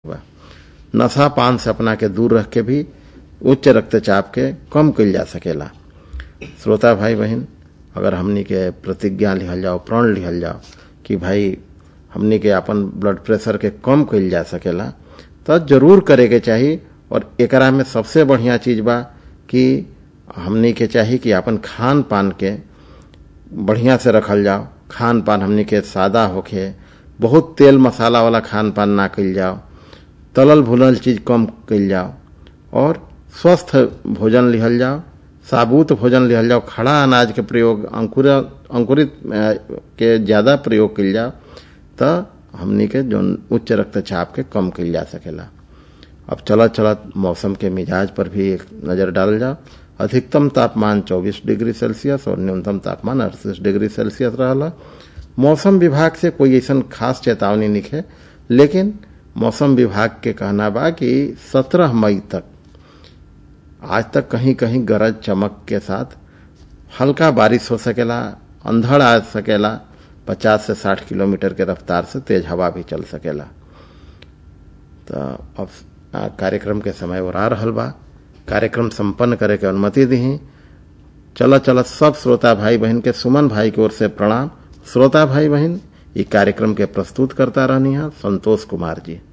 नशा पान से अपना के दूर रख के भी उच्च रक्तचाप के कम कइल जा सकेला श्रोता भाई बहन अगर हमनी के प्रतिज्ञा लिहल जाओ प्रण लिहल जाओ कि भाई हमनी के अपन ब्लड प्रेशर के कम कइल जा सकेला तो जरूर करे के चाही और एकरा में सबसे बढ़िया चीज बा कि हमनी के चाही कि अपन खान पान के बढ़िया से रखल जाओ खान पान हमनी के सादा होखे बहुत तेल मसाला वाला खान पान ना कइल जाओ तलल भुनल चीज कम कइल जाओ और स्वस्थ भोजन लिहल जाओ साबुत भोजन लिहल जाओ खड़ा अनाज के प्रयोग अंकुर अंकुरित के ज्यादा प्रयोग कइल जाओ तो हमनी के जो उच्च रक्तचाप के कम कइल जा सकेला अब चलत चलत मौसम के मिजाज पर भी एक नजर डाल जाओ अधिकतम तापमान 24 डिग्री सेल्सियस और न्यूनतम तापमान अड़तीस डिग्री सेल्सियस रहा मौसम विभाग से कोई ऐसा खास चेतावनी निखे लेकिन मौसम विभाग के कहना बा कि 17 मई तक आज तक कहीं कहीं गरज चमक के साथ हल्का बारिश हो सकेला अंधड़ आ सकेला 50 से 60 किलोमीटर के रफ्तार से तेज हवा भी चल सकेला तो अब कार्यक्रम के समय और आ रहल बा कार्यक्रम संपन्न करे के अनुमति दी चल चल सब श्रोता भाई बहन के सुमन भाई की ओर से प्रणाम श्रोता भाई बहन ये कार्यक्रम के प्रस्तुत करता रहनी है संतोष कुमार जी